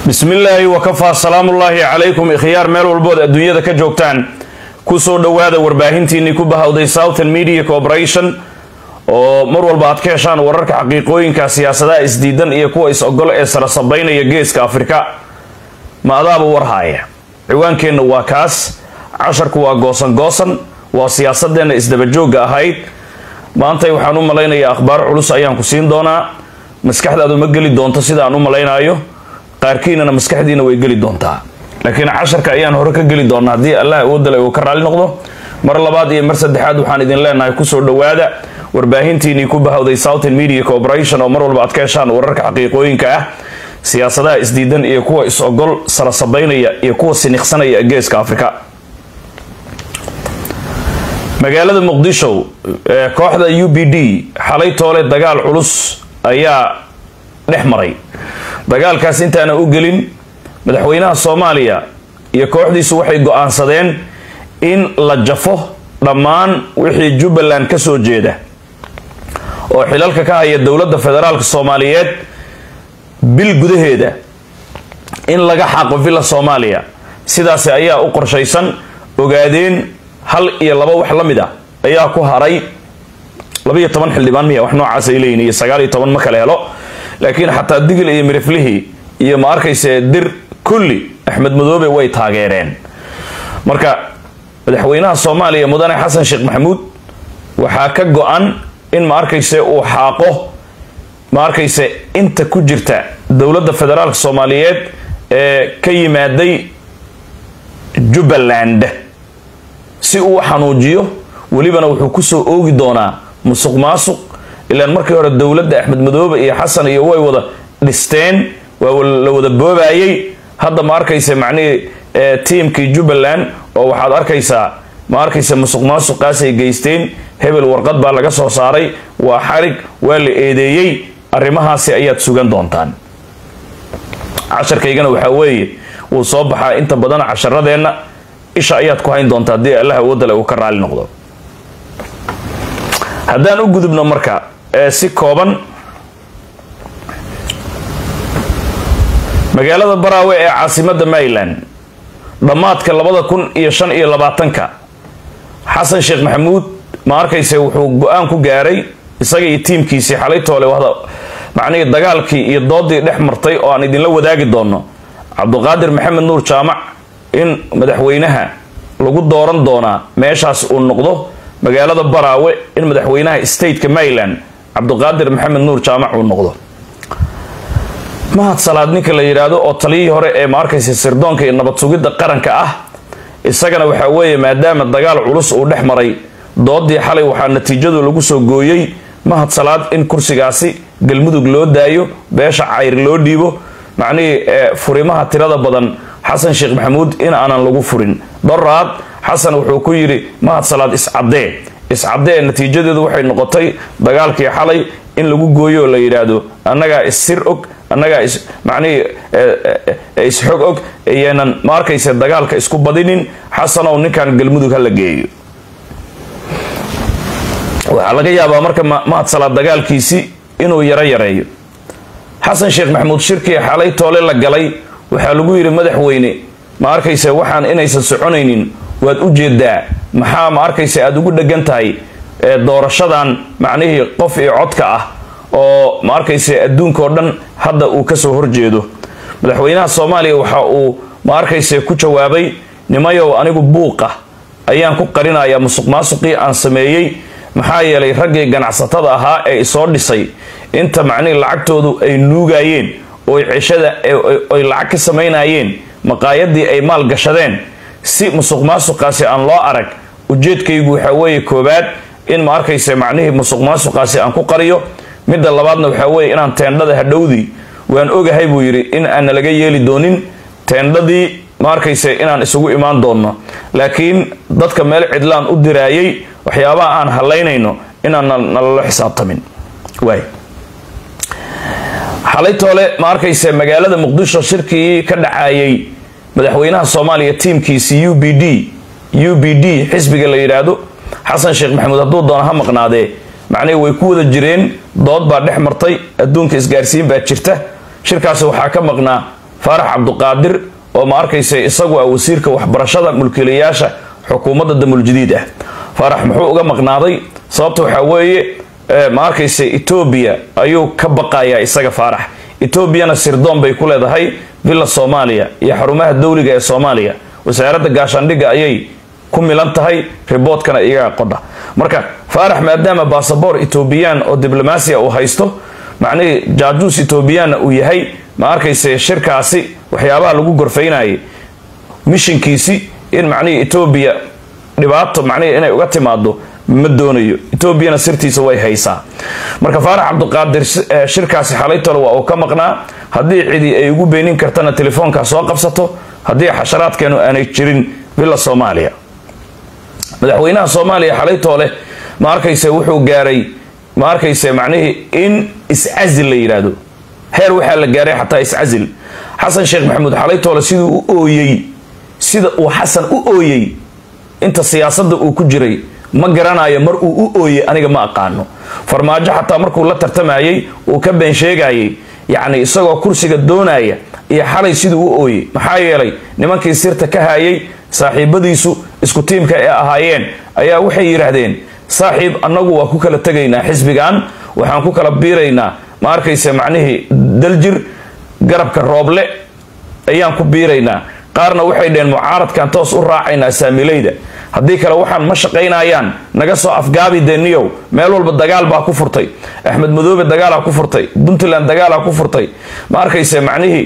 bismillaahi wakafaa salaamullaahi calaykum ikhyaar meel walbood adduunyada ka joogtaan kusoo dhowaada warbaahintiinii ku bahawday southern media corporation oo mar walba aad ka heshaan wararka xaqiiqooyinka siyaasadaha isdiidan iyo kuwa is-ogol ee sara sabaynaya geeska afrika ma adaaba warhaaya ciwaankeenna waa kaas casharku waa goosan goosan waa siyaasadeenna isdabajoogga ahayd maantay waxaan u malaynayaa akhbaar culus ayaan ku siin doonaa maskaxdaadu ma geli doonto sida aan u malaynayo qaarkiinana maskaxdiina way geli doontaa laakiin casharka ayaan hore ka geli doonaa haddii allah awoodale uu ka raali noqdo mar labaad iyo mar saddexaad waxaan idin leenahay kusoo dhowaada warbaahintiinii ku bahawday southern media corporation oo mar walba aad ka heshaan wararka xaqiiqooyinka ah siyaasadaha isdiidan iyo kuwa is-ogol sara sabaynaya iyo kuwa siniqsanaya geeska afrika magaalada muqdisho ee kooxda u b d xalay toole dagaal culus ayaa dhex maray dagaalkaas intaana u gelin madaxweynaha soomaaliya iyo kooxdiisu waxay go-aansadeen in la jafo dhammaan wixii jubbaland ka soo jeeda oo xilalka ka haya dowladda federaalk soomaaliyeed bil gudaheeda in laga xaaqo villa soomaaliya sidaasi ayaa u qorshaysan ogaadeen hal iyo laba wax la mid a ayaa ku haray labaiyo toban xildhibaan miya wax noocaas ay leeyihin iyo sagaal iyo toban ma kale helo laakiin xataa digil iyo miriflihii iyo ma arkayse dir kulli axmed madoobe way taageereen marka madaxweynaha soomaaliya mudane xasan sheekh maxamuud waxaa ka go-an in ma arkayse uu xaaqo ma arkayse inta ku jirta dowladda federaalk soomaaliyeed ee ka yimaaday jubbaland si uu xanuujiyo welibana wuxuu kusoo oogi doonaa musuq maasuq ilaan markii hore dowladda axmed madoobe iyo xasan iyo way wada dhisteen waa la wada boobayay hadda ma arkaysa macnihii tiimkii jubbaland oo waxaad arkaysaa ma arkaysa musuq maasuqaasay geysteen hebel warqad baa laga soo saaray waa xarig waa la eedeeyey arrimahaasi ayaad sugan doontaan casharkaygana waxaa weeye wuu soo baxaa inta badan casharadeenna isha ayaad ku hayn doontaa haddii allah awoodale uu ka raali noqdo haddaan u gudubno marka ee si kooban magaalada baraawe ee caasimada maryland dhammaadka labada kun iyo shan iyo labaatanka xasan sheekh maxamuud ma arkayse wuxuu go-aan ku gaaray isaga iyo tiimkiisii xalay toole wada macnihii dagaalkii iyo doodii dhex martay oo aan idinla wadaagi doono cabduqaadir maxamed nuur jaamac in madaxweynaha lagu dooran doonaa meeshaas uu noqdo magaalada baraawe in madaxweynaha stateka maryland cabduqaadir maxamed nuur jaamac uu noqdo mahad salaad ninka la yidhaahdo oo taliyihii hore ee ma arkaysa sirdoonka iyo nabad sugidda qaranka ah isagana waxaa weeye maadaama dagaal culus uu dhex maray doodii xalay waxaa natiijadu lagu soo gooyey mahad salaad in kursigaasi galmudug loo daayo beesha cayr loo dhiibo macnihii furimaha tirada badan xasan sheekh maxamuud in aanan lagu furin doraad xasan wuxuu ku yidhi mahad salaad iscadee iscadee natiijadeedu waxay noqotay dagaalkii xalay in lagu gooyo oo la yidhaahdo annagaa issir og annagaa is macnihii isxog og ayaanan ma arkayse dagaalka isku badinin xasanow ninkan galmudug ha la geeyo waxaa laga yaabaa marka mahad salaad dagaalkiisi inuu yaro yareeyo xasan sheekh maxamuud shirkii xalay toole la galay waxaa lagu yidhi madaxweyne ma arkayse waxaan inaysan soconaynin waad u jeedaa maxaa ma arkayse aada ugu dhegan tahay doorashadan macnihii qof iyo codka ah oo ma arkayse adduunkaoo dhan hadda uu kasoo horjeedo madaxweynaha soomaaliya waxa uu ma arkayse ku jawaabay nimayow anigu buuqa ayaan ku qarinayaa musuq maasuqii aan sameeyey maxaa yeelay raggii ganacsatada ahaa ee isoo dhisay inta macnihii lacagtoodu ay nuugayeen oy ceshada oy lacag ka samaynayeen maqaayadii ay maal gashadeen si musuq maasuqaasi aan loo arag ujeedkaygu waxaa weeye koobaad in ma arkayse macnihii musuq maasuqaasi aan ku qariyo midda labaadna waxaa weeye inaan teendhada hadhowdii waan ogahay buu yidhi in aana laga yeeli doonin teendhadii ma arkayse inaan isugu imaan doonno laakiin dadka meel cidlaan u diraayay waxyaabaha aan halaynayno inaan nalalo xisaabtamin waay xalay toole ma arkayse magaalada muqdisho shirkii ka dhacayay madaxweynaha soomaaliya tiimkiisi u b d u b d xisbiga la yidhaahdo xasan sheekh maxamuud hadduu doono ha maqnaadee macnihii way ku wada jireen dood baa dhex martay adduunka isgaarsiin baa jirta shirkaasi waxaa ka maqnaa faarax cabduqaadir oo ma arkaysa isagu ah wasiirka waxbarashada mulkiilayaasha xukuumadda damuljadiid ah faarax muxuu uga maqnaaday sababta waxaa weeye ma arkaysa etoobiya ayuu ka baqayaa isaga faarax etoobiyana sirdoon bay ku leedahay villa soomaaliya iyo xarumaha dowliga ee soomaaliya wasaaradda gaashaandhigga ayay ku milan tahay riboodkana iyagaa qodha marka faarax maadaama basaboor etoobiyaan oo diblomaasiya uu haysto macnihii jaajuus etoobiyaanna uu yahay ma arkayse shirkaasi waxyaabaha lagu gorfaynayay mishinkiisi in macnihii etoobiya dhibaato macnihii inay uga timaado ma doonayo etoobiyana sirtiisa way haysaa marka faarax cabduqaadir shirkaasi xalaytole waa uu ka maqnaa haddii cidi ay ugu beenin kartana telefoonkaa soo qabsato haddii xasharaadkeenu aanay jirin villa soomaaliya madaxweynaha soomaaliya xalaytoole ma arkayse wuxuu gaaray ma arkayse macnihii in iscazil la yidhaahdo heer waxaa la gaaray xataa iscazil xasan sheekh maxamuud xalaytoole siduu u ooyey sida uu xasan u ooyey inta siyaasadda uu ku jiray ma garanayo mar uu u ooyey aniga ma aqaano farmaajo xataa markuu la tartamayay uu ka been sheegayay yacni isagoo kursiga doonaya iyo xalay siduu u ooyey maxaa yeelay nimankii sirta ka hayay saaxiibadiisu isku tiimka ee ahaayeen ayaa waxay yidhaahdeen saaxiib annagu waa ku kala tegaynaa xisbigan waxaan ku kala biiraynaa ma arkayse macnihii daljir garabka rooble ayaan ku biiraynaa qaarna waxay dheheen mucaaradkan toos u raacaynaa saamilayda haddii kale waxaan ma shaqaynayaan naga soo afgaabi deniyow meel walba dagaal baa ku furtay axmed madoobe dagaalaa ku furtay puntland dagaalaa ku furtay ma arkayse macnihii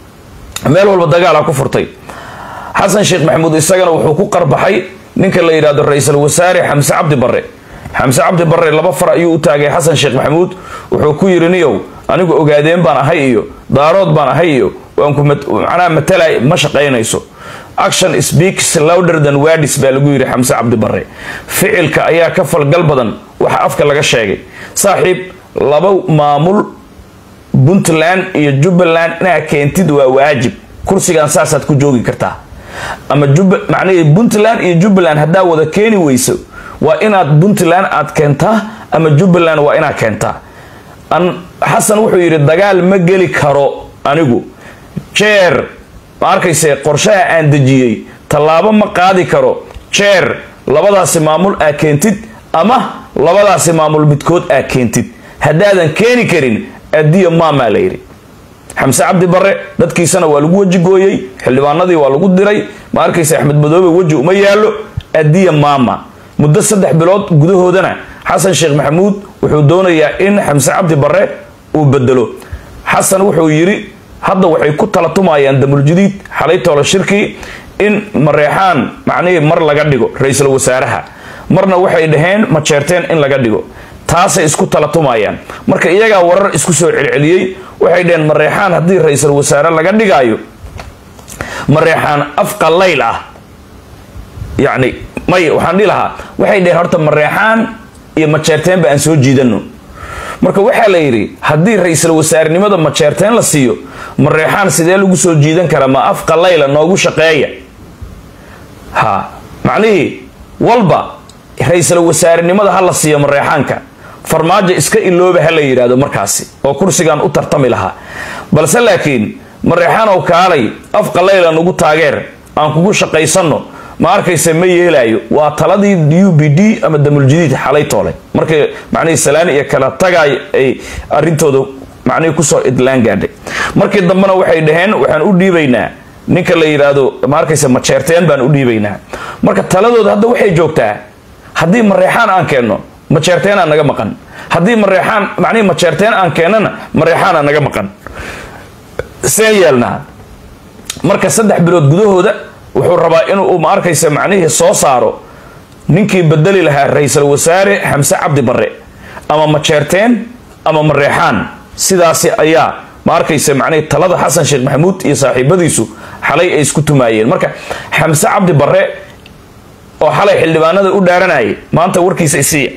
meel walba dagaalaa ku furtay xasan sheekh maxamuud isagana wuxuu ku qarbaxay ninka la yidhahdo ra-iisul wasaare xamse cabdi barre xamse cabdi barre laba far ayuu u taagay xasan sheekh maxamuud wuxuu ku yidhi niyow anigu ogaadeen baan ahay iyo daarood baan ahay iyo waanku macnaha matalay ma shaqaynayso action speaks louder than words baa lagu yidhi xamse cabdi barre ficilka ayaa ka falgal badan waxa afka laga sheegay saaxiib laba maamul puntland iyo jubbaland inaa keentid waa waajib kursigan saasaad ku joogi kartaa ama macnihii puntland iyo jubbaland haddaa wada keeni weyso waa inaad puntland aad keentaa ama jubbaland waa inaad keentaa xasan wuxuu yidhi dagaal ma geli karo anigu jeer ma arkayse qorshaha aan dejiyey tallaabo ma qaadi karo jeer labadaasi maamul aa keentid ama labadaasi maamul midkood aa keentid haddaadan keeni karin addiya maamaa la yidhi xamse cabdi barre dadkiisana waa lagu weji gooyey xildhibaanadii waa lagu diray ma arkayse axmed madoobe weji uma yaallo addiya maama muddo saddex bilood gudahoodana xasan sheekh maxamuud wuxuu doonayaa in xamse cabdi barre uu bedelo xasan wuxuu yidhi hadda waxay ku tala tumayaan damuljadiid xalay toolo shirkii in mareexaan macnihii mar laga dhigo ra-iisul wasaaraha marna waxay dhaheen ma jeerteen in laga dhigo taasay isku tala tumayaan marka iyagaa warar isku soo celceliyey waxay dhaheen mareexaan haddii ra-iisul wasaare laga dhigaayo mareexaan afqalayl ah yacni may waxaan dhihi lahaa waxay dhaheen horta mareexaan iyo majeerteenba aan soo jiidano marka waxaa la yidhi haddii ra-iisul wasaarenimada majeerteen la siiyo mareexaan sidee lagu soo jiidan karaa ma afqalayla noogu shaqeeya ha macnihii walba ra-iisul wasaarenimada ha la siiyo mareexaanka farmaajo iska ilooba ha la yidhaahdo markaasi oo kursigan u tartami lahaa balse laakiin mareexaanow kaalay afqalayla nagu taageer aan kugu shaqaysanno ma arkayse ma yeelaayo waa taladii u b d ama damuljadiid xalay toole markay macnihii salaan iyo kala tagay ay arrintooda macnihii kusoo idlaan gaadhay markii dambena waxay dhaheen waxaan u dhiibaynaa ninka la yidhaahdo ma arkayse majeerteen baan u dhiibaynaa marka taladooda hadda waxay joogtaa haddii mareexaan aan keenno majeerteenaa naga maqan haddii mareexaan macnihii majeerteen aan keennana mareexaana naga maqan seen yeelnaa marka saddex bilood gudahooda wuxuu rabaa inuu ma arkaysa macnihii soo saaro ninkii bedeli lahaa ra-iisul wasaare xamse cabdi barre ama majeerteen ama mareexaan sidaasi ayaa ma arkaysa macnihii talada xasan sheekh maxamuud iyo saaxiibadiisu xalay ay isku tumaayeen marka xamse cabdi barre oo xalay xildhibaanada u dhaaranayay maanta warkiisa isiiya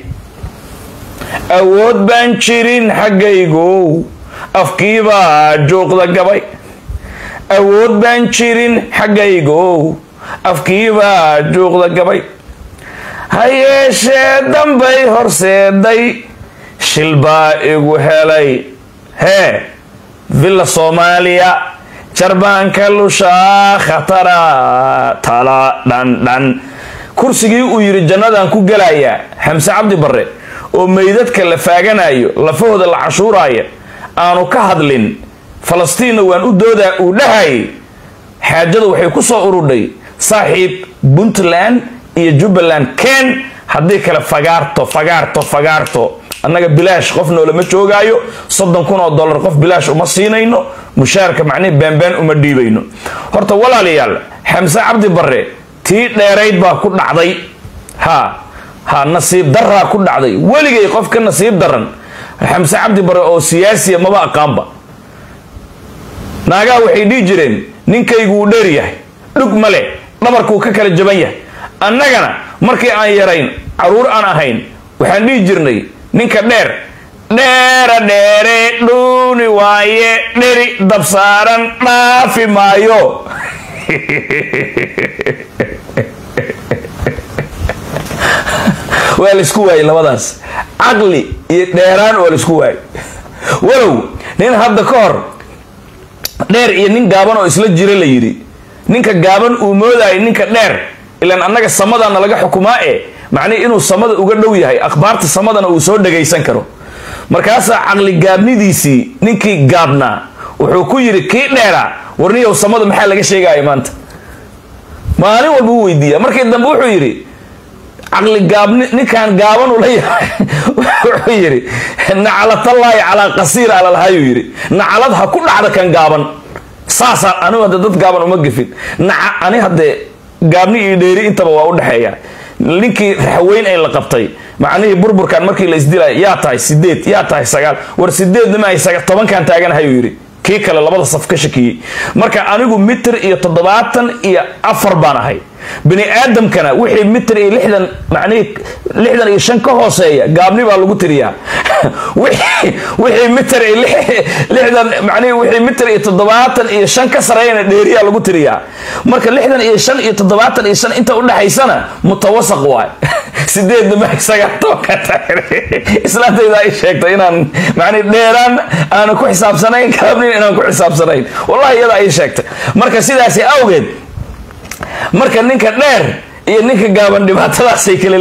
awood baan jirin xaggaygow afkiibaa juuqda gabay awood baan jirin xaggaygow afkiibaa juuqda gabay ha yeeshee dambay horseeday shil baa igu helay hee villa soomaaliya jarbaanka lushaa khatara tala dhandhan kursigii uu yidhi jannadaan ku gelayaa xamse cabdi barre oo meydadka la faaganayo lafahooda la cashuuraya aanu ka hadlin falastiinna waan u doodaa uu dhahayay xaajada waxay ku soo urudhay saaxiib puntland iyo jubbaland ken haddii kale fagaarto fagaarto fagaarto annaga bilaash qof noolama joogaayo soddon kun oo dollar qof bilaash uma siinayno mushaarka macnihi baanbaan uma dhiibayno horta walaalayaal xamse cabdi barre tii dheerayd baa ku dhacday ha ha nasiib daraa ku dhacday weligay qof ka nasiib daran xamse cabdi barre oo siyaasiya maba aqaanba naagaha waxay dhihi jireen ninkaygu wuu dheer yahay dhug male dhabarkuu ka kala jaban yahay annagana markii aan yarayn caruur aan ahayn waxaan dhihi jirnay ninka dheer dheera dheere dhuuni waaye dheri dabsaaran dhaafi maayo waa laisku waayey labadaas caqli iyo dheeraan waa laisku waayey walow nin hadda ka hor dheer iyo nin gaaban oo isla jira la yidhi ninka gaaban uu moodayo ninka dheer ilaan annaga samadana laga xukumaa e macnihi inuu samada uga dhow yahay akhbaarta samadana uu soo dhagaysan karo markaasaa caqli gaabnidiisii ninkii gaabnaa wuxuu ku yidhi kii dheera warniyow samada maxaa laga sheegaya maanta maalin walba u weydiiya markii dambe wuxuu yidhi caqli gaabni ninkaan gaaban ula yahay wuxuu yidhi nacalatallaahi calaa qasiir alalhayuu yidhi nacalad ha ku dhacda kan gaaban saasaa anigu hadde dad gaaban uma gefin naca ani haddee gaabni iyo dheeri intaba waa u dhexeeya ninkii raxweyn ay la qabtay macnihii burburkan markii la isdilay yaa tahay sideed yaa tahay sagaal war sideedna ma ay tobankan taaganahayuu yidhi kii kale labada saf ka shakiyey marka anigu mitir iyo toddobaatan iyo afar baan ahay bini aadamkana wixii mitir iyo lixdan macnihii lixdan iyo shan ka hooseeya gaabni baa lagu tiriyaa wixii mitir iyo lixdan macnihii wixii mitir iyo toddobaatan iyo shan ka sareeyana dheeriyaa lagu tiriyaa marka lixdan iyo shan iyo toddobaatan iyo shan inta udhexaysana mutawasaq waay sideedna ma isaga tobanka islaantayda ay sheegtay inaan macnihi dheeraan aanu ku xisaabsanayn gaabnin inaan ku xisaabsanayn wallahi iyada ay sheegtay marka sidaasi awgeed marka ninka dheer iyo ninka gaaban dhibaatadaasay kala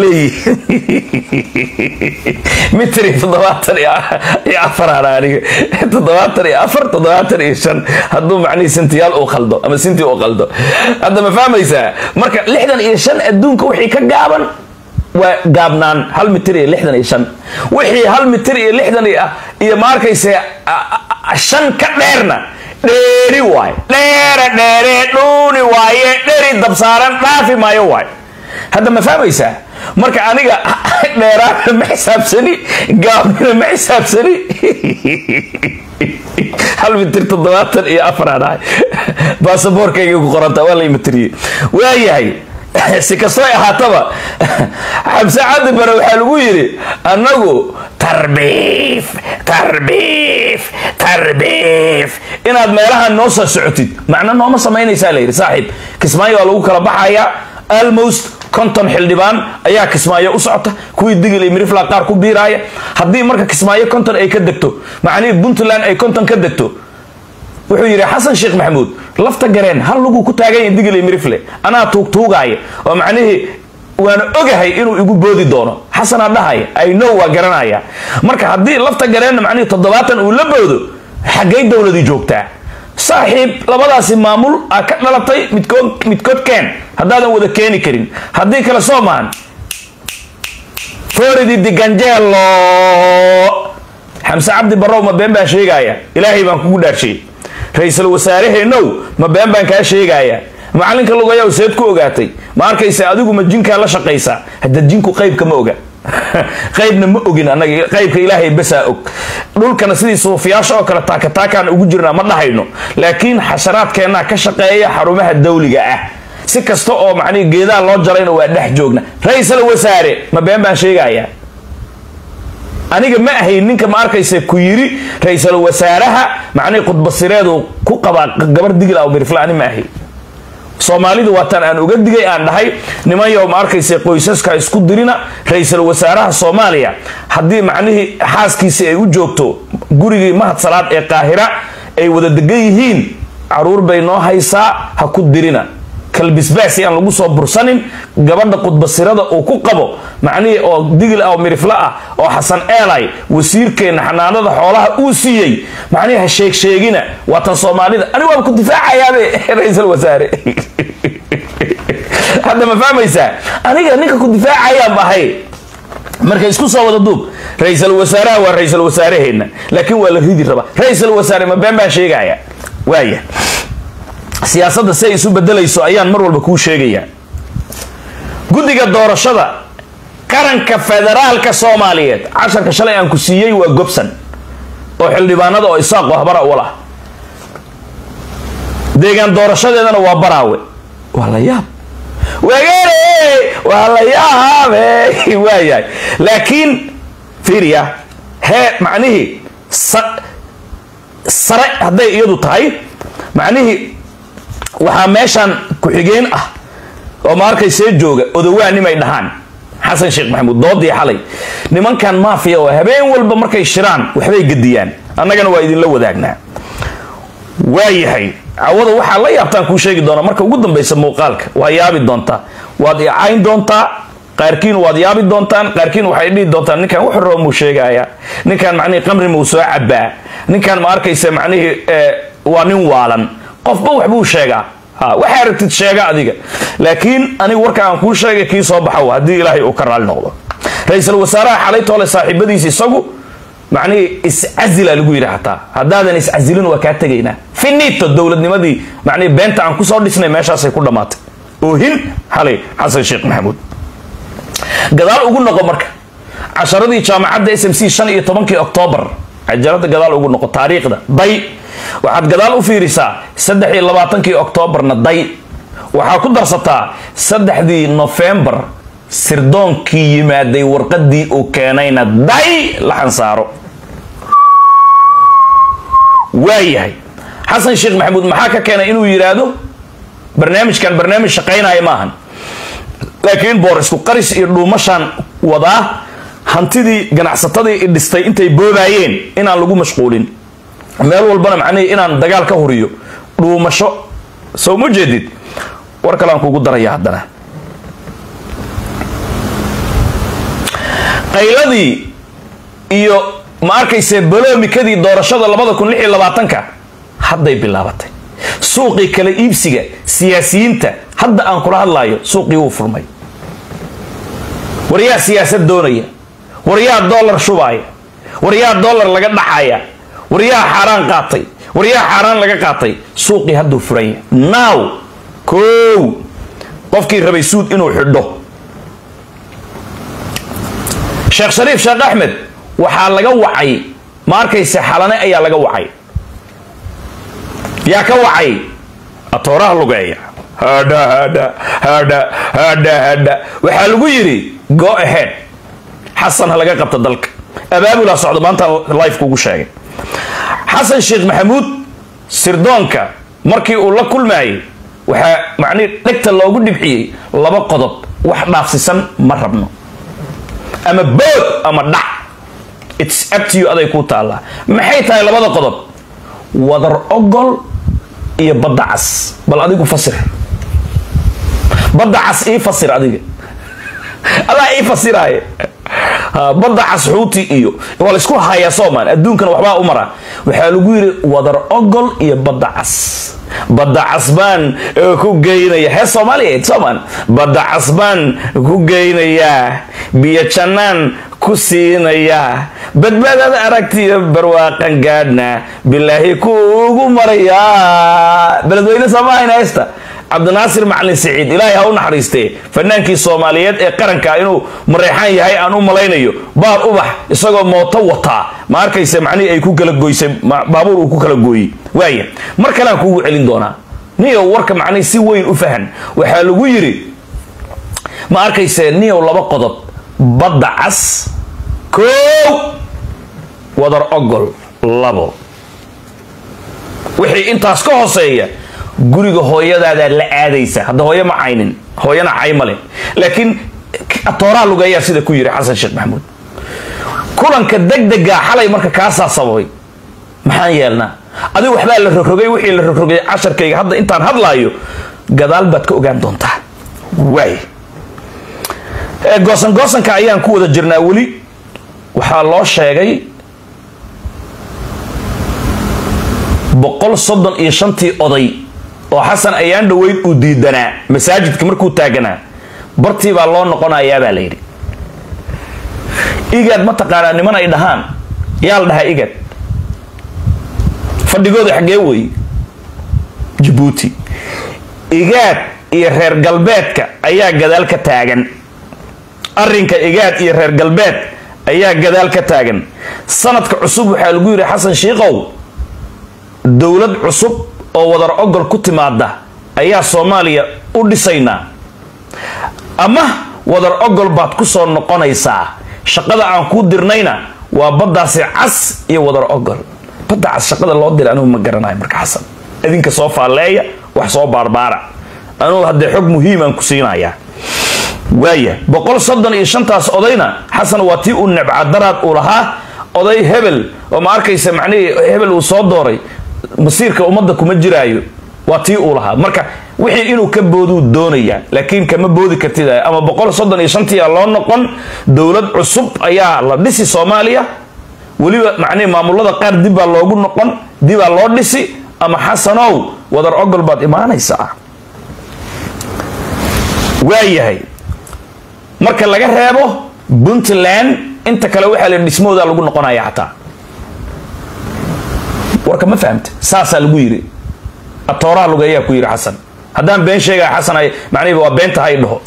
leeyihiin mitir iyo toddobaatan iyo afaraan aniga toddobaatan iyo afar toddobaatan iyo shan hadduu macnihii sintiyaal uu qaldo ama sintii uu qaldo hadda ma fahmaysaa marka lixdan iyo shan adduunka wixii ka gaaban waa gaabnaan hal mitir iyo lixdan iyo shan wixii hal mitir iyo lixdan iyo ma arkayse shan ka dheerna dheeri waaye dheera dheere dhuuni waaye dheri dabsaaran dhaafi maayo waaye hadda ma fahmaysaa marka aniga dheeraana ma xisaabsani gaabnina ma xisaabsani hal mitir toddobaatan iyo afaraan ahay baasaboorkayga ku qoranta waa la imatiriyey waayahay si kastoo ahaataba xamse cabdi bare waxaa lagu yidhi annagu tarbiif tarbiif tarbiif inaad meelahan noo soo socotid macno nooma samaynaysaa layidhi saaxiib kismaayo waa lagu kala baxayaa almost konton xildhibaan ayaa kismaayo u socota kuwii digil iyo mirifla qaar ku biiraaya haddii marka kismaayo konton ay ka degto macnihii puntland ay konton ka degto wuxuu yidhi xasan sheekh maxamuud lafta gareen hal luguu ku taagan yahay digil iyo mirifle anaa tuugtuugaaya oo macnihii waana ogahay inuu igu boodi doono xasanaa dhahaya i know waa garanaya marka haddii lafta gareenna macnihii toddobaatan uu la boodo xaggay dowladii joogtaa saaxiib labadaasi maamul aa ka dhalatay midkood midkood keen haddaadan wada keeni karin haddii kale soo maahan floridi diganjeelo xamse cabdi barrow ma been baan sheegaya ilaahay baan kugu dhaarshay ra-iisul wasaaraheenow ma been baan kaa sheegaya macalinka lugayaw seed ku ogaatay ma arkaysa adigu ma jinkaa la shaqaysaa hadda jinku qaybka ma oga qaybna ma ogin anaga qaybka ilaahay basaa og dhulkana sidii suufiyaasha oo kale taakataakaan ugu jirnaa ma dhahayno laakiin xasharaadkeennaa ka shaqeeya xarumaha dawliga ah si kasta oo macnihi geedaha loo jarayna waa dhex joogna ra-iisul wasaare ma been baan sheegaya aniga ma ahayn ninka ma arkaysa ku yiri ra-iisul wasaaraha macnihi khudbasireedu ku qabaa gabar digil aw mirfle ani ma ahayn soomaalidu waataan aan uga digay aan dhahay nimanyow ma arkaysa qoysaska isku dirina ra-iisul wasaaraha soomaaliya haddii macnihii xaaskiisi ay u joogto gurigii mahad salaad ee qaahira ay wada degan yihiin caruur bay noo haysaa ha ku dirina kalbisbaasi aan lagu soo bursanin gabadha qudbasirada uu ku qabo macnihii oo digil ah oo mirifle ah oo xasan eelay wasiirkeenna xanaanada xoolaha uu siiyey macnihi ha sheegsheegina waa tan soomaalida ani waaba ku difaacayaabe ra-iisul wasaare hadda ma fahmaysaa aniga ninka ku difaacayaan bahay marka isku soo wada duub ra-iisul wasaaraha waa ra-iisul wasaaraheenna laakiin waa la ridi rabaa ra-iisul wasaare ma been baan sheegaya waaya siyaasadda si ay isu bedelayso ayaan mar walba kuu sheegayaa guddiga doorashada qaranka federaalka soomaaliyeed casharka shalay aan ku siiyey waa gobsan oo xildhibaanada oo isaaqo habara ulah deegaan doorashadeedana waa baraawe waa la yaab wagere waa la yaabe waayahay laakiin fiiriya hee macnihii sare hadday iyadu tahay macnihii waxaa meeshaan ku-xigeen ah oo ma arkaysee jooga odowaa nimay dhahaan xasan sheekh maxamuud doodii xalay nimankan maafiya oo habeen walba markay shiraan waxbay gediyaan annagana waa idinla wadaagnaa waayahay cawada waxaa la yaabtaan kuu sheegi doonaa marka ugu dambaysa muuqaalka waa yaabi doontaa waad icayn doontaa qaarkiin waad yaabi doontaan qaarkiin waxay dhihi doontaan ninkan wax roo muu sheegaya ninkan macnihii qamri muu soo cabaa ninkan ma arkaysa macnihii waa nin waalan qofba waxbuu sheegaa ha waxaa aragtid sheega adiga laakiin aniga warka aan kuu sheegay kii soo baxo haddii ilaahay uu ka raali noqdo ra-iisul wasaaraha xalay toole saaxiibadiisa isagu macnihii iscazila lagu yidhi hataa haddaadan iscazilin waa kaa tegaynaa finito dowladnimadii macnihii beenta aan kusoo dhisnay meeshaasay ku dhammaatay oohin xalay xasan sheekh maxamuud gadaal ugu noqo marka casharadii jaamacadda s m c shan iyo tobankii oktoobar cajalada gadaal ugu noqo taariikhda day waxaad gadaal u fiirisaa saddex iyo labaatankii oktoobarna day waxaa ku darsataa saddexdii nofembar sirdoonkii yimaaday warqadii uu keenayna day la xansaaro waayahay xasan sheekh maxamuud maxaa ka keenay inuu yidhaahdo barnaamijkan barnaamij shaqaynaya maahan laakiin boorisku qaris iyo dhuumashaan wadaa hantidii ganacsatadii i dhistay intay boobaayeen inaan lagu mashquulin meel walbana macnihii inaan dagaal ka horiyo dhuumasho soo ma jeedid war kaleaan kugu daraya haddana qayladii iyo ma arkayse baloomikadii doorashada labada kun lix iyo labaatanka hadday bilaabatay suuqii kala iibsiga siyaasiyiinta hadda aan kula hadlaayo suuqii wuu furmay waryaa siyaasad doonaya waryaa dollar shubaaya waryaa dollar laga dhaxaya waryaa xaaraan qaatay waryaa xaaraan laga qaatay suuqii hadduu furanya now kow qofkii rabay suud inuu xidho sheekh shariif sheekh axmed waxaa laga wacay ma arkayse xalane ayaa laga wacay yaa ka wacay atooraha lugeeya hadha hadha hadha hadha hadha waxaa lagu yidhi go ahead xasan ha laga qabta dalka abaabulaa socda maanta life kugu sheegay xasan sheekh maxamuud sirdoonka markii uu la kulmaayay waxaa macnihi dhegta loogu dhibxiyey laba qodob wax dhaafsisan ma rabno ama bood ama dhac its up to you aday kuu taallaa maxay tahay labada qodob wadar ogol iyo badda cas bal adigu fasir badda cas ii fasir adiga adaa ii fasiraaye badda cas xuuti iyo waa laysku hayaa soomaan adduunkana waxbaa u mara waxaa lagu yidhi wadar ogol iyo badda cas badda cas baan ku geynaya heer soomaaliyeed soomaan badda cas baan ku geynayaa biyo jannaan ku siinayaa badbaadada aragtiyo barwaaqan gaadhna bilaahi kuugu marayaa beledweyne soomahayna heesta cabdinaasir macalin siciid ilaahay ha u naxariistee fanaankii soomaaliyeed ee qaranka inuu mareexaan yahay aan u malaynayo baar ubax isagoo mooto wataa ma arkayse macnihii ay ku kala goysay baabuur uu ku kala gooyey waaya mar kalean kuugu celin doonaa niyow warka macnihi si weyn u fahan waxaa lagu yidhi ma arkayse niyow laba qodob badda cas koow wadar ogol labo wixii intaas ka hooseeya guriga hooyadaada la aadaysa hadda hooyo ma caynin hooyana cay male laakiin atooraha lugeeyaa sida ku yiri xasan sheekh maxamuud kulanka degdega xalay marka kaasaa sababay maxaan yeelnaa adiga waxbaa la rogrogay wixii la rogrogay casharkayga hadda intaan hadlaayo gadaal baad ka ogaan doontaa waay goosan goosanka ayaan ku wada jirnaa weli waxaa loo sheegay boqol soddon iyo shantii oday oo xasan ayaan dhoweyd uu diidanaa masaajidka markuu taaganaa bartii baa loo noqonayaa baa la yidhi igaad mataqaanaa niman ay dhahaan yaa la dhahaa igad fadhigooda xaggee wey jabuuti igaad iyo reer galbeedka ayaa gadaal ka taagan arrinka igaad iyo reer galbeed ayaa gadaal ka taagan sanadka cusub waxaa lagu yidhi xasan shiikow dowlad cusub oo wadar ogol ku timaada ayaa soomaaliya u dhisaynaa ama wadar ogol baad ku soo noqonaysaa shaqada aan kuu dirnayna waa baddaasi cas iyo wadar ogol badda cas shaqada loo diray anugu ma garanayo marka xasan idinka soo faalleeya wax soo baarbaara anugu haddee xog muhiimaan ku siinayaa waaya boqol soddon iyo shantaas odayna xasan waa tii uu nebcadaraad uu lahaa oday hebel oo ma arkaysa macnihii hebel uu soo dooray masiirka ummadda kuma jiraayo waa tii uu lahaa marka wixii inuu ka booduu doonayaa laakiin kama boodi kartid ama boqol soddon iyo shantiia loo noqon dowlad cusub ayaa la dhisi soomaaliya weliba macnihi maamulada qaar dib baa loogu noqon dibaa loo dhisi ama xasanow wadar ogol baad imaanaysaa waayahay marka laga reebo puntland inta kale waxaa la dhismoodaa lagu noqonaya xataa warka ma fahamta saasaa lagu yiri atooraha lugeeyaa ku yiri xasan haddaan been sheegaya xasan ay macnihi waa beenta hay dhaho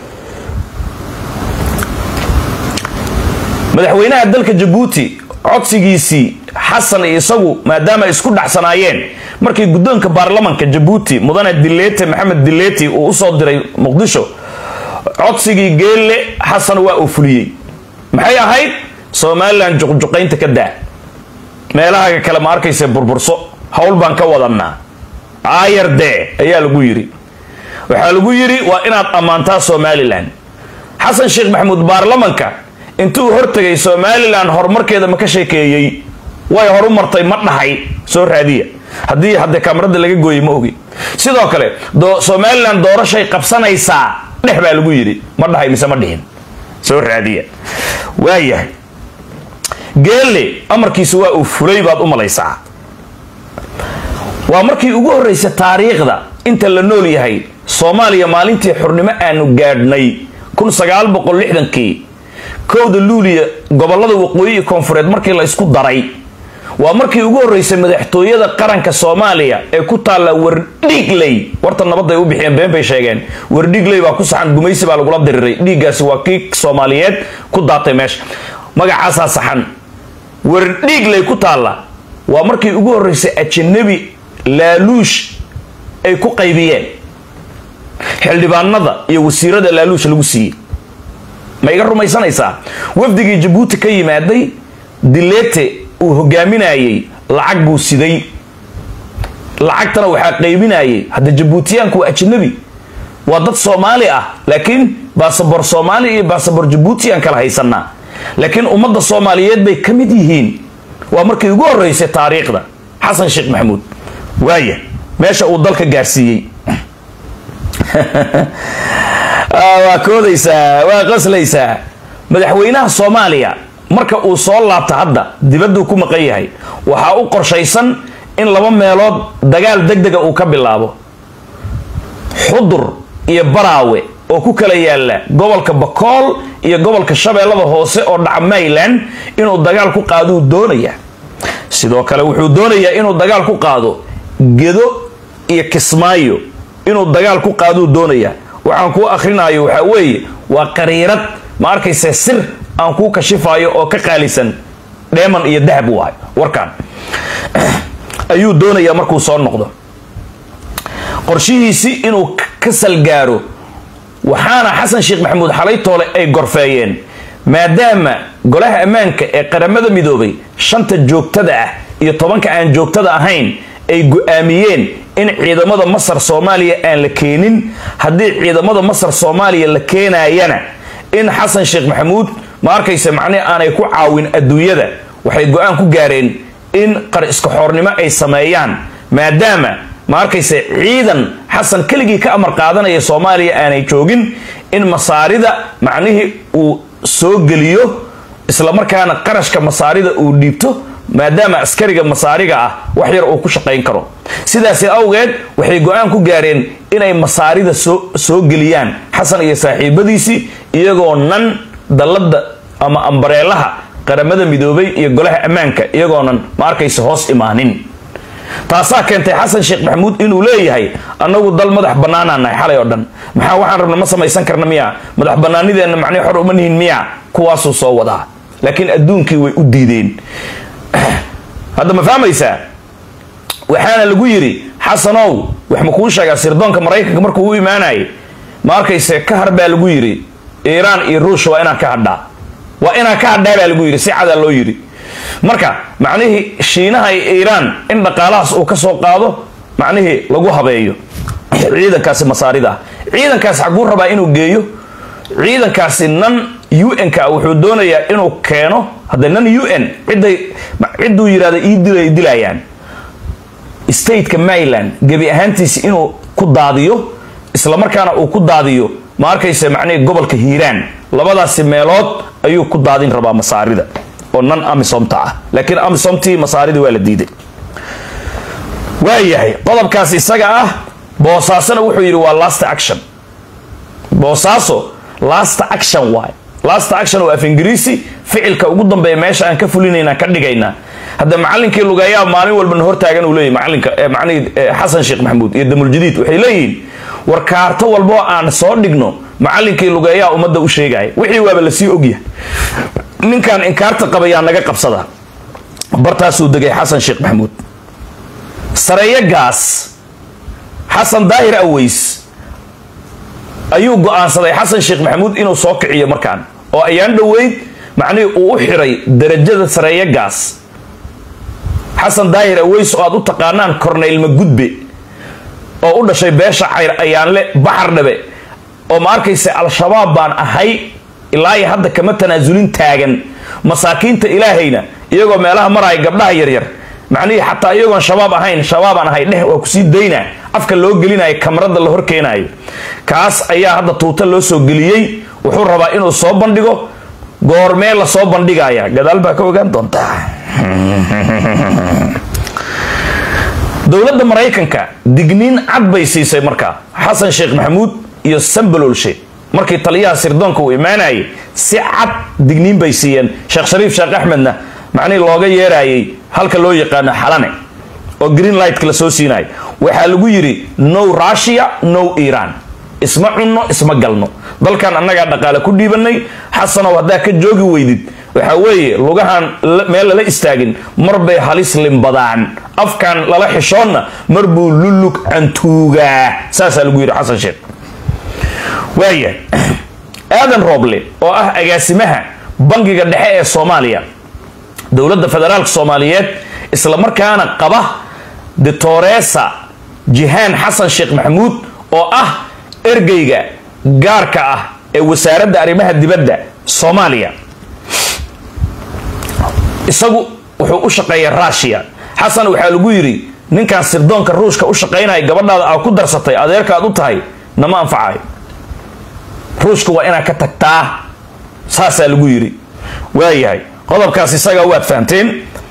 madaxweynaha dalka jabuuti codsigiisii xasan iyo isagu maadaama ay isku dhacsanaayeen markii guddoonka baarlamanka jabuuti mudane dileete maxamed dileeti uu usoo diray muqdisho codsigii geelle xasan waa uu fuliyey maxay ahayd somalilan juqjuqaynta ka daa meelahaga kale ma arkaysa burburso howl baan ka wadanaa aayar dee ayaa lagu yidhi waxaa lagu yidhi waa inaad ammaantaa somalilan xasan sheekh maxamuud baarlamanka intuu hortegay somalilan horumarkeeda ma ka sheekeeyey way horu martay ma dhahay soo raadiya haddii haddee kaamarada laga gooyey ma ogi sidoo kale somalilan doorashay qabsanaysaa dhex baa lagu yidhi ma dhahay mise ma dhihin soo raadiya waayahay geelle amarkiisa waa uu fulay baad u malaysaa waa markii ugu horreysa taariikhda inta la nool yahay soomaaliya maalintii xurnimo aanu gaadhnay kun sagaal boqol lixdankii kowda luuliya gobolada waqooyi iyo koonfureed markii la isku daray waa markii ugu horreysay madaxtooyada qaranka soomaaliya ee ku taalla wardhiigley warta nabadday u bixiyeen been bay sheegeen wardhiigley baa ku saxan gumaysi baa lagula diriray dhiiggaasi waa kii soomaaliyeed ku daatay meesha magacaasaa saxan wardhiigley ku taalla waa markii ugu horreysay ajanabi laaluush ay ku qaybiyeen xildhibaanada iyo wasiirada laaluush lagu siiyey ma iga rumaysanaysaa wafdigii jabuuti ka yimaaday dileete uu hogaaminayey lacag buu siday lacagtana waxaa qaybinayay hadda jabuutiyaanku waa ajnabi waa dad soomaali ah laakiin baasabor soomaali iyo baasabor jabuutiyaan kala haysanaa laakiin ummadda soomaaliyeed bay ka mid yihiin waa markii ugu horreysay taariikhda xasan sheekh maxamuud waaya meesha uu dalka gaarsiiyey waa koodaysaa waa qoslaysaa madaxweynaha soomaaliya marka uu soo laabta hadda dibadduu ku maqan yahay waxaa u qorshaysan in laba meelood dagaal deg dega uu ka bilaabo xudur iyo baraawe oo ku kala yaala gobolka bakool iyo gobolka shabeellada hoose oo dhaca mayland inuu dagaal ku qaaduu doonaya sidoo kale wuxuu doonayaa inuu dagaal ku qaado gedo iyo kismaayo inuu dagaal ku qaaduu doonaya waxaan kuu akhrinayo waxaa weeye waa qariirad ma arkayse sir aan kuu kashifayo oo ka qaalisan dheeman iyo dahab waay warkan ayuu doonayaa markuu soo noqdo qorshihiisi inuu ka salgaaro waxaana xasan sheekh maxamuud xalay toole ay gorfeeyeen maadaama golaha ammaanka ee qaramada midoobay shanta joogtada ah iyo tobanka aan joogtada ahayn ay go-aamiyeen in ciidamada masar soomaaliya aan la keenin haddii ciidamada masar soomaaliya la keenayana in xasan sheekh maxamuud ma arkaysa macnihi aanay ku caawin adduunyada waxay go-aan ku gaareen in qar iska xoornimo ay sameeyaan maadaama ma arkayse ciidan xasan keligii ka amar qaadanaya soomaaliya aanay joogin in masaarida macnihii uu soo geliyo islamarkaana qarashka masaarida uu dhiibto maadaama askariga masaariga ah wax yar uu ku shaqayn karo sidaasi awgeed waxay go-aan ku gaareen inay masaarida soo soo geliyaan xasan iyo saaxiibadiisii iyagoo nan dallada ama ambareelaha qaramada midoobay iyo golaha ammaanka iyagoonan ma arkaysa hoos imaanin taasaa keentay xasan sheekh maxamuud inuu leeyahay annagu dal madax bannaanaa nahay xalay oo dhan maxaa waxaan rabna ma samaysan karna miya madax bannaanideenna macnii xor uma nihin miya kuwaasuu soo wadaa laakiin adduunkii way u diideen hadda ma fahmaysaa waxaana lagu yidhi xasanow wax ma kuu sheegaa sirdoonka maraykanka markuu u imaanayay ma arkayse ka har baa lagu yidhi iiraan iyo ruush waa inaan ka hadhaa waa inaan ka hadhaa baa lagu yidhi si cadaa loo yidhi marka macnihii shiinaha iyo iiraan in dhaqaalahaas uu ka soo qaado macnihii lagu habeeyo ciidankaasi masaarida ah ciidankaasi xaguu rabaa inuu geeyo ciidankaasi nan un-ka wuxuu doonayaa inuu keeno hadda nan un ciday cidduu yidhahda ii dilay dilayaan stateka maryland gebi ahaantiisi inuu ku daadiyo islamarkaana uu ku daadiyo ma arkaysa macnihii gobolka hiiraan labadaasi meelood ayuu ku daadin rabaa masaarida oo nan amisomta ah laakiin amisomtii masaarida waa la diiday waayahay qodobkaas isaga ah boosaasona wuxuu yidhi waa last action boosaaso last action waay last action oo af ingiriisi ficilka ugu dambeeya meesha aan ka fulinayna ka dhigaynaa hadda macalinkii lugeeyaa maalin walbana hortaagan uu leeyahy macalinka macnihii xasan sheekh maxamuud iyo damuljadiid waxay leeyihiin war kaarto walboo aan soo dhigno macalinkii lugeeyaa ummadda u sheegaya wixii waaba lasii ogyahay ninkan inkaarta qabayaa naga qabsada bartaasuu degay xasan sheekh maxamuud sareeyo gaas xasan daahir aweys ayuu go-aansaday xasan sheekh maxamuud inuu soo kiciyo markaan oo ayaan dhoweyd macnihii uu u xiray darajada sareeyo gaas xasan daahir aweys oo aad u taqaanaan corneyl magudbe oo u dhashay beesha cayr ayaanle baxar dhabe oo ma arkaysa al-shabaab baan ahay ilaa iyo hadda kama tanaasulin taagan masaakiinta ilaahayna iyagoo meelaha maraya gabdhaha yaryar macnihii xataa iyagoon shabaab ahayn shabaabaan ahay dheh waa kusii daynaa afka loo gelinayo kamarada la horkeenayo kaas ayaa hadda tuuta loo soo geliyey wuxuu rabaa inuu soo bandhigo goormee la soo bandhigaya gadaal baa ka ogaan doontaa dowladda maraykanka digniin cad bay siisay markaa xasan sheekh maxamuud iyo sambalolshe markii taliyaha sirdoonka uu imaanayay si cad digniin bay siiyeen sheekh shariif sheekh axmedna macnihii looga yeerayay halka loo yaqaano xalane oo green lightka la soo siinayo waxaa lagu yidhi no russia no iran isma cunno isma galno dalkan annagaa dhaqaale ku dhiibanay xasanow haddaa ka joogi weydid waxaa weeye lugahan meel lala istaagin mar bay halis limbadaan afkan lala xishoonna mar buu lulug cantuugaa saasaa lagu yidhi xasan sheekh waaya aadan rooble oo ah agaasimaha bangiga dhexe ee soomaaliya dowladda federaalka soomaaliyeed islamarkaana qaba ditoresa jihaan xasan sheekh maxamuud oo ah ergeyga gaarka ah ee wasaaradda arrimaha dibadda soomaaliya isagu wuxuu u shaqeeya rushiya xasan waxaa lagu yidhi ninkan sirdoonka ruushka u shaqaynaya gabadhaada aa ku darsatay adeerka aad u tahay nama anfacayo ruushka waa inaad ka tagtaa saasaa lagu yidhi waayahay qodobkaas isagaa waad fahamteen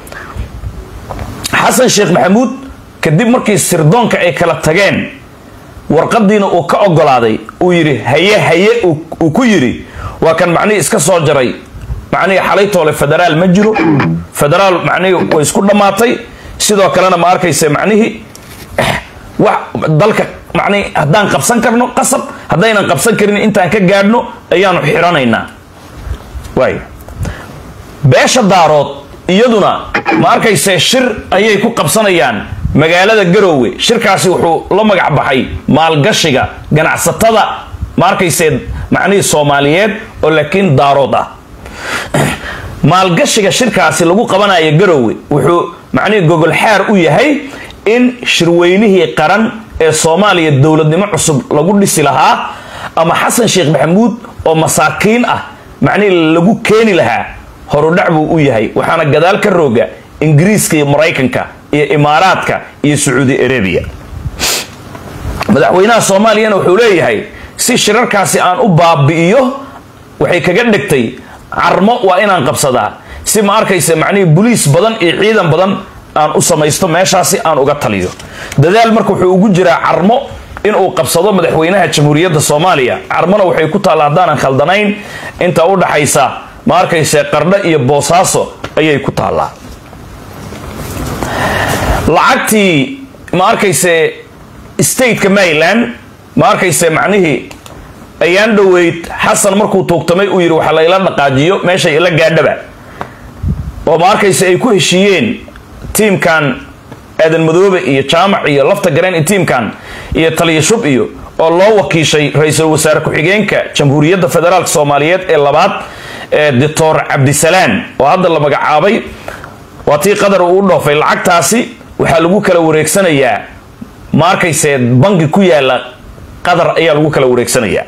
xasan sheekh maxamuud kadib markii sirdoonka ay kala tageen warqadiina uu ka ogolaaday uu yidhi haye haye uu ku yidhi waa kan macnihii iska soo jaray macnihii xalaytoole federaal ma jiro federaal macnihii way isku dhammaatay sidoo kalena ma arkaysa macnihii wax dalka macnihii haddaan qabsan karno qasab haddaynan qabsan karin intaan ka gaadhno ayaanu xiranaynaa waay beesha daarood iyaduna ma arkayse shir ayay ku qabsanayaan magaalada garoowe shirkaasi wuxuu la magac baxay maalgashiga ganacsatada ma arkayse macnihii soomaaliyeed oo laakiin daarood ah maalgashiga shirkaasi lagu qabanayo garoowe wuxuu macnihii gogol xaar u yahay in shirweynihii qaran ee soomaaliya dowladnimo cusub lagu dhisi lahaa ama xasan sheekh maxamuud oo masaakiin ah macnihii lagu keeni lahaa horudhac buu u yahay waxaana gadaal ka rooga ingiriiska iyo maraykanka iyo imaaraadka iyo sacuudi arabiya madaxweynaha soomaaliyana wuxuu leeyahay si shirarkaasi aan u baabi'iyo waxay kaga dhigtay carmo waa inaan qabsadaa si ma arkaysa macnihii buliis badan iyo ciidan badan aan u samaysto meeshaasi aan uga taliyo dadaal marka wuxuu ugu jiraa carmo inuu qabsado madaxweynaha jamhuuriyadda soomaaliya carmona waxay ku taalla haddaanan khaldanayn inta u dhaxaysa ma arkayse qardho iyo boosaaso ayay ku taallaa lacagtii ma arkayse stateka maryland ma arkayse macnihii ayaan dhoweyd xasan markuu tuugtamay uu yidhi waxa layla dhaqaajiyo meeshay ila gaadhaba oo ma arkayse ay ku heshiiyeen tiimkan aadan madoobe iyo jaamac iyo lafta gareen iyo tiimkan iyo taliya shub iyo oo loo wakiishay ra-iisul wasaare ku-xigeenka jamhuuriyadda federaalk soomaaliyeed ee labaad ee doctor cabdisalaan oo hadda la magacaabay waa tii qadar uu u dhoofay lacagtaasi waxaa lagu kala wareegsanayaa ma arkayse bangi ku yaala qatar ayaa lagu kala wareegsanayaa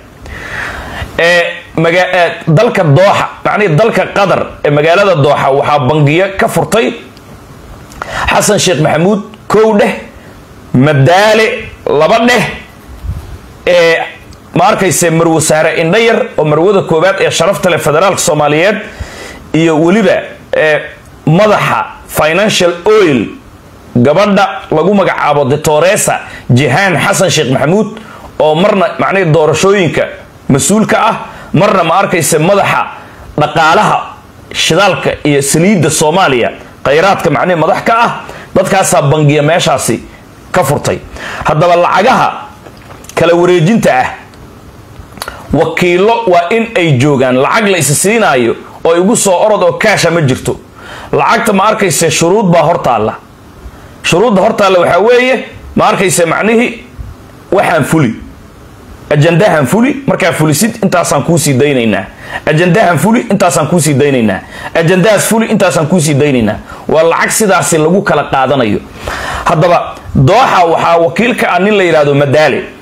dalka dooxa macnihii dalka qatar ee magaalada dooxa waxaa bangiyo ka furtay xasan sheekh maxamuud kow dheh madaale laba dheh ee ma arkayse marwasaare indhayar oo marwada koowaad ee sharafta leh federaalka soomaaliyeed iyo weliba madaxa financial oil gabadha lagu magacaabo detoresa jihaan xasan sheekh maxamuud oo marna macnihii doorashooyinka mas-uulka ah marna ma arkayse madaxa dhaqaalaha shidaalka iyo saliidda soomaaliya khayraadka macnihi madax ka ah dadkaasaa bangiya meeshaasi ka furtay haddaba lacagaha kala wareejinta ah wakiilo waa in ay joogaan lacag la is siinaayo oo igu soo orod oo kaasha ma jirto lacagta ma arkayse shuruud baa hortaalla shuruudda hortaalla waxaa weeye ma arkayse macnihii waxaan fuli ajandahan fuli markaa fulisid intaasaan kuusii daynaynaa ajandahan fuli intaasaan kuusii daynaynaa ajandahaas fuli intaasaan kuusii daynaynaa waa lacag sidaasi lagu kala qaadanayo haddaba dooxa waxaa wakiilka ah nin la yidhaahdo madaale